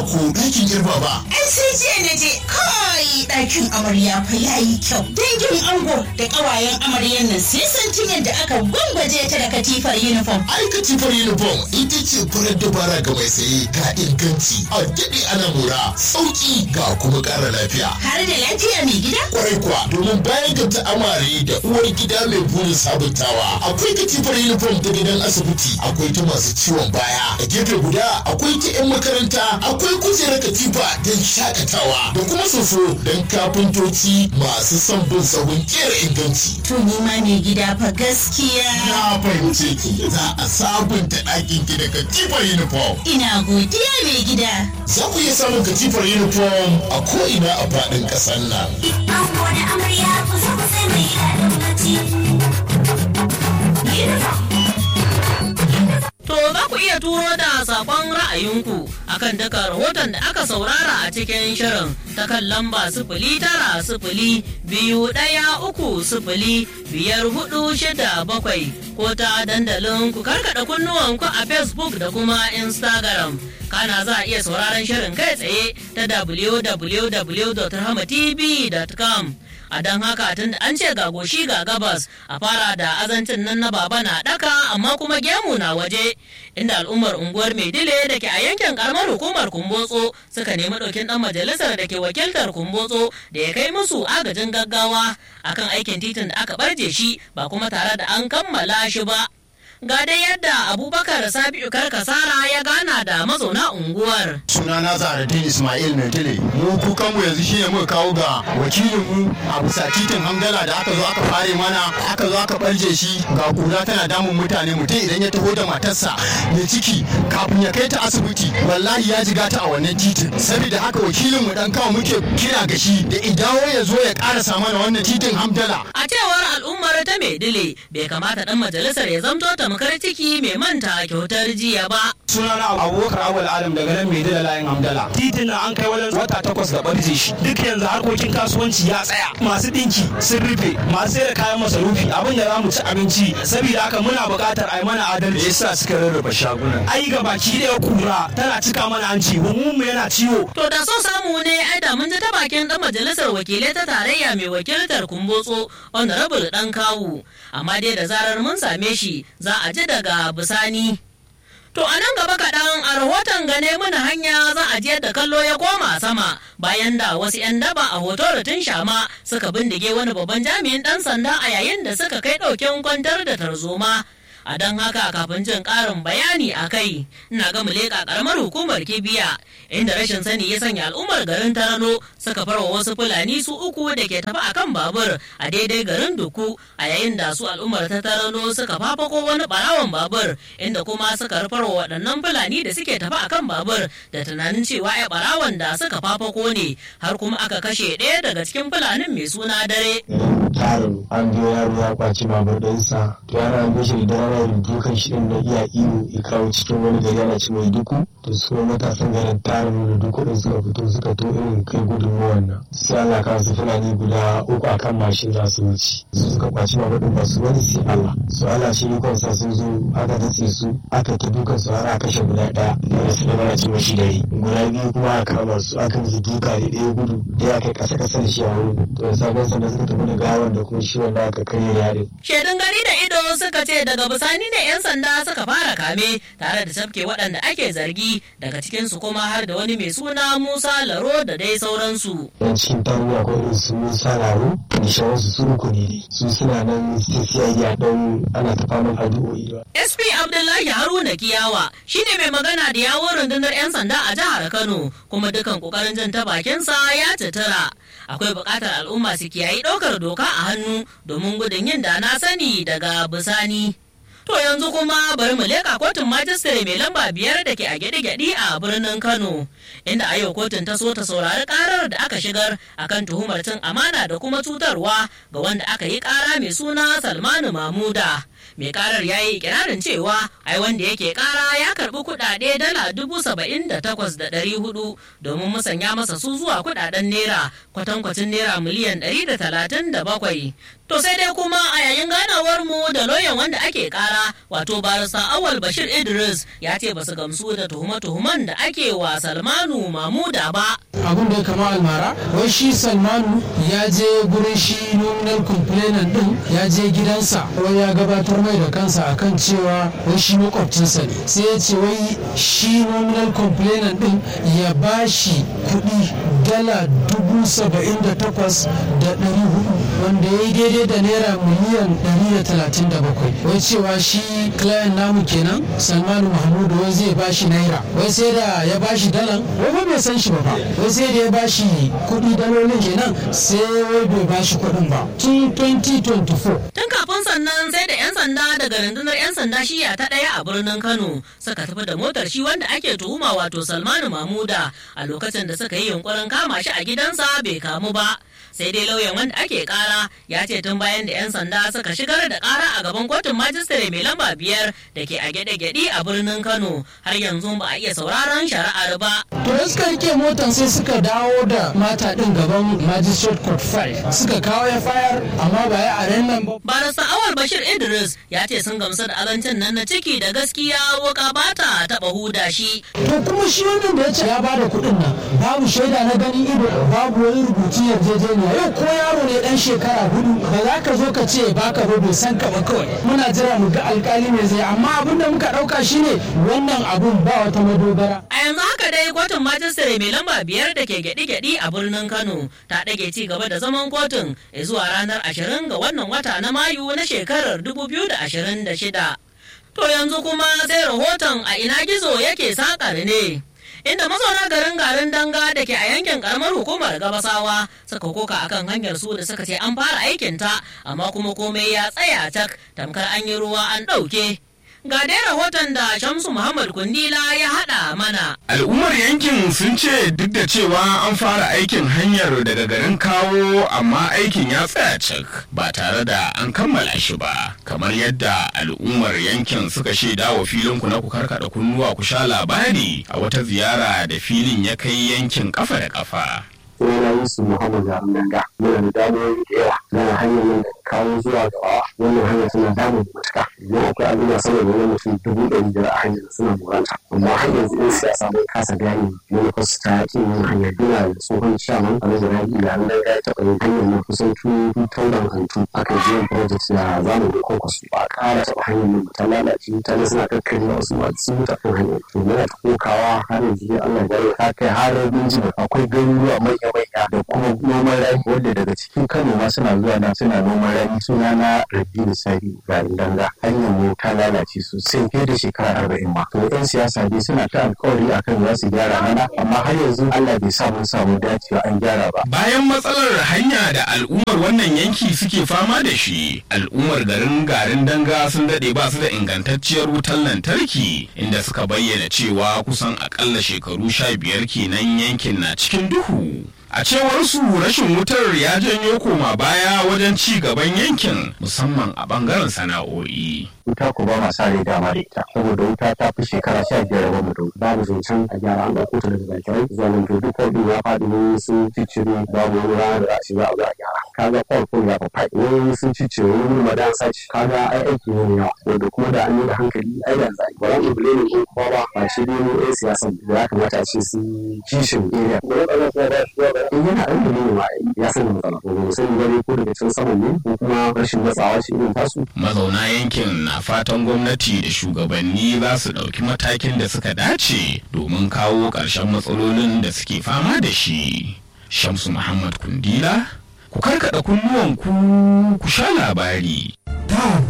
ko ɗakin girma ba. Ai sai jiya na je kai ɗakin amarya fa yayi kyau. Dangin ango da ƙawayen amaryan nan sai san tun yadda aka gwangwaje ta da katifar uniform. Ai katifar uniform ita ce farar dabara ga mai saye ga inganci a daɗe ana mura sauƙi ga kuma ƙara lafiya. Har da lafiya mai gida? Kwarai kuwa domin bayan ga ta amare da uwar gida mai burin sabuntawa akwai katifar uniform ta gidan asibiti akwai ta masu ciwon baya a gefe guda akwai ta 'yan makaranta akwai kujerar katifa don shakatawa da kuma soso don kafintoci masu son bin sahun kera inganci. To ni ma mai gida fa gaskiya. Na fahimce ki za a sabunta ɗakin ki da katifar uniform. Ina godiya mai gida. Za ku iya samun katifar uniform a ko'ina a faɗin ƙasar nan. Ango da amarya ku zo ku sai mai daɗin bacci. Uniform. To za ku iya turo da sakon ra'ayinku akan duka rahoton da aka saurara a cikin shirin ta kan lamba sifili tara sifili biyu ɗaya uku sifili biyar hudu shida bakwai ko ta dandalin ku karkada kunnuwanku a Facebook da kuma Instagram. Kana za a iya sauraron shirin kai tsaye ta www.rahmatv.com. a don haka tun da an ce ga goshi ga gabas a fara da azancin nan na baba na daka amma kuma gemu na waje inda al'ummar unguwar maidile da ke a yankin karamar hukumar kumbotso suka nemi ɗaukin ɗan majalisar da ke wakiltar kumbotso da ya kai musu agajin gaggawa akan aikin titin da aka barje shi ba kuma tare da an kammala shi ba ga dai yadda abubakar sabiu karkasara ya gana da mazauna unguwar sunana Zahraddin Ismail Maitile mu kukanmu yanzu shine muka kawo ga wakilinmu a bisa titin Hamdala da aka zo aka fare mana aka zo aka barje shi ga kura tana damun mutane mutum idan ya taho da matarsa mai ciki kafin ya kai ta asibiti wallahi ya jiga ta a wannan titin saboda haka wakilinmu dan kawo muke kira ga shi da idawo ya zo ya karasa mana wannan titin Hamdala a cewar al'ummar ta maidile bai kamata dan majalisar ya zamto tamkar ciki mai manta kyautar jiya ba sunana abubakar awal adam daga nan mai da layin hamdala titin na an kai wajen wata takwas da barje shi duk yanzu harkokin kasuwanci ya tsaya masu dinki sun rufe masu sai da kayan masarufi abin da za mu ci abinci saboda haka muna buƙatar a yi mana adalci yasa suka rarraba shagunan ai ga baki ɗaya kura tana cika mana hanci mu mu yana ciwo To da so samu ne ai da mun ji ta bakin dan majalisar wakilai ta tarayya mai wakiltar kumbotso honorable dan kawu amma dai da zarar mun same shi za a ji daga bisani. To a nan gaba kaɗan a rahoton gane mana hanya za a je da kallo ya koma sama bayan da wasu 'yan daba a hoto tun shama suka bindige wani babban jami'in ɗan sanda a yayin da suka kai ɗaukin kwantar da tarzoma. a don haka kafin jin ƙarin bayani a kai ina ga leƙa ƙaramar hukumar kibiya inda rashin sani ya sanya al'ummar garin tarano suka farwa wasu fulani su uku da ke tafi akan babur a daidai garin duku a yayin da su al'ummar ta tarano suka fafako wani barawan babur inda kuma suka rufarwa waɗannan fulani da suke tafi akan babur da tunanin cewa ai barawan da suka fafako ne har kuma aka kashe ɗaya daga cikin fulanin mai suna dare tarin an biyo yaro ya kwaci babur ɗinsa to yana an shi da dare yana dukan shi ɗin na iya iyo ya kawo cikin wani gari ana ci mai duku to su kuma matasan garin tarin da duku ɗin suka fito suka to irin kai gudunmuwan nan sai Allah ka su fulani guda uku akan mashin za su wuce su suka kwaci babur ɗin ba su wani sai Allah su Allah shi ikon sa sun zo aka datse su aka ta dukan su har aka kashe guda ɗaya wanda su da mana ci mashi dare guda biyu kuma aka kama su aka musu duka da ɗaya gudu ɗaya kai ƙasa ƙasa da shi a wurin to da sabon sanda suka tafi da gawa da kuma shi wanda aka karya yarin. Shaidun gari da ido suka ce daga bisani ne 'yan sanda suka fara kame tare da tafke waɗanda ake zargi daga cikinsu kuma har da wani mai suna Musa Laro da dai sauransu. Yan cikin taruwa akwai irin su Musa Laro da shawarsu su uku ne dai. Su suna nan CCID a ɗan ana ta faman addu'o'i ba. SP Abdullahi Haruna Kiyawa shine mai magana da yawon rundunar 'yan sanda a jihar Kano kuma dukan kokarin jin ta bakinsa ya tattara. Akwai buƙatar al'umma su kiyayi ɗaukar doka a hannu domin gudun yin da na sani daga bisani. To yanzu kuma bari mu leƙa kotun majistare mai lamba biyar da ke a gyaɗe-gyaɗe a birnin Kano, inda a yau kotun ta so ta saurari ƙarar da aka shigar akan tuhumar cin amana da kuma cutarwa ga wanda aka yi ƙara mai suna Salmanu Mamuda. mai karar ya yi ikirarin cewa ai wanda yake kara ya karbi kudade dala dubu saba'in da takwas da ɗari hudu domin musanya masa su zuwa kudaden naira kwatankwacin naira miliyan ɗari da talatin da bakwai to sai dai kuma a yayin ganawar mu da lauyan wanda ake kara wato barista awal bashir idris ya ce basu gamsu da tuhume-tuhumen da ake wa salmanu mamuda ba abin da ya kama almara wai shi salmanu ya je gurin shi nominal complainant din ya je gidansa wai ya gabatar mai da kansa akan cewa wai shi makwabcinsa ne sai ya ce wai shi nominal complainant din ya ba shi kuɗi dala dubu saba'in da takwas da ɗari hudu wanda ya yi daidai da naira miliyan ɗari da talatin da bakwai wai cewa shi client namu kenan salmanu mahmudu wai zai ba shi naira wai sai da ya ba shi dalan wai ba bai san shi ba ba wai sai da ya ba shi kuɗi dalolin kenan sai wai bai ba shi kuɗin ba tun 2024 Tun kafin sannan sai da 'yan sanda daga rundunar 'yan sanda shiya ta ɗaya a birnin Kano suka tafi da motar shi wanda ake tuhuma wato Salmanu Mamuda a lokacin da suka yi yunkurin kama shi a gidansa bai kamu ba. Sai dai lauyan wanda ake kara ya ce tun bayan da 'yan sanda suka shigar da kara a gaban kotun majistare mai lamba biyar da ke a gyaɗe-gyaɗe a birnin Kano har yanzu ba a iya sauraron shari'ar ba. to da suka rike motan sai suka dawo da mata ɗin gaban magistrate court 5 suka kawo ya fayar amma ba ya a nan ba Barista Awal Bashir Idris ya ce sun gamsu da azancin nan na ciki da gaskiya wuka ba ta taɓa huda shi. to kuma shi wannan da ya ce ya bada kuɗin nan babu shaida na ganin ido babu wani rubutu yarjejeniya yau ko yaro ne dan shekara hudu ba za ka zo ka ce baka ba bai san ka ba kawai muna jira mu ga alkali mai zai amma abin da muka ɗauka shine wannan abun ba wata madogara A yanzu haka dai kotun majistare mai lamba biyar da ke gyaɗi-gyaɗi a birnin Kano ta ɗage ci gaba da zaman kotun zuwa ranar ashirin ga wannan wata na Mayu na shekarar 2026. To yanzu kuma sai rahoton a ina gizo yake sakar ne. Inda mazauna garin garin danga da ke a yankin karamar hukumar gabasawa suka koka akan hanyar su da suka ce an fara aikinta amma kuma komai ya tsaya cak tamkar an yi ruwa an ɗauke. Ga dai rahoton da Shamsu Muhammad Kundila ya haɗa mana. Al'ummar yankin sun ce duk da cewa an fara aikin hanyar daga garin kawo amma aikin ya tsaya cik ba tare da an kammala shi ba. Kamar yadda al'ummar yankin suka shaida wa filin ku na ku karkada kunnuwa ku sha labari a wata ziyara da filin ya kai yankin kafa da kafa. sunana Yusuf Muhammad Zarundanga muna da damuwoyi da yawa na hanyar nan da kawo zuwa gaba wannan hanyar suna damun matuka idan akwai al'umma sama da wani mutum dubu ɗari biyar a hanyar suna moranta amma har yanzu in siyasa mun kasa gane manufar ta kin yin hanyar duna da tsohon shaman a wajen rabi da an daga ya taɓa yin hanyar nan kusan tun tauran hantu aka yi yin project da zamani kwankwaso ba a ƙara taɓa hanyar nan ta lalace mutane suna kakkari wasu ma sun mutu kan hanyar to muna ta kokawa har yanzu dai Allah ya ta kai har binji akwai garuruwa manya manya da kuma noman rani wanda daga cikin Kano ma suna zuwa na suna noman rani suna na Rabi da Sari garin Danga hanyar mu ta lalace sosai fiye da shekara arba'in ma to yan siyasa dai suna ta alkawari akan za su gyara mana amma har yanzu Allah bai sa mun samu dacewa an gyara ba Bayan matsalar hanya da al'ummar wannan yanki suke fama da shi, al'ummar garin garin danga sun daɗe ba su da ingantacciyar wutar lantarki inda suka bayyana cewa kusan akalla shekaru sha biyar kenan yankin na cikin duhu. A cewar su rashin wutar ya janyo koma baya wajen ci gaban yankin musamman a bangaren sana'o'i. wuta ko ba ma sa rai dama da ita saboda wuta ta fi shekara sha biyar ba mu da babu zancen a gyara an ɗauko ta daga zakirai zuwa nan to duk kwalɗin ya faɗi ne sun ciccire babu wani rana da za a ce za a zo a gyara kaga kwalɗin ya faɗi wani sun ciccire wani wani madan sace kaga ai aiki ne mai yawa wanda kuma da an yi da hankali ai da za a yi ba za mu bule ne ko kuma ba ba shi dai mu ɗan siyasan da ya kamata a ce sun kishin area in yana ɗan da ne ma ya sani matsala ko ba mu sani ba ne ko daga can saman ne ko kuma rashin matsawa shi irin tasu Mazauna yankin na fatan gwamnati da shugabanni za su ɗauki matakin da suka dace domin kawo ƙarshen matsalolin da suke fama da shi. Shamsu Muhammad Kundila, ku karkada kunnuwanku ku sha labari.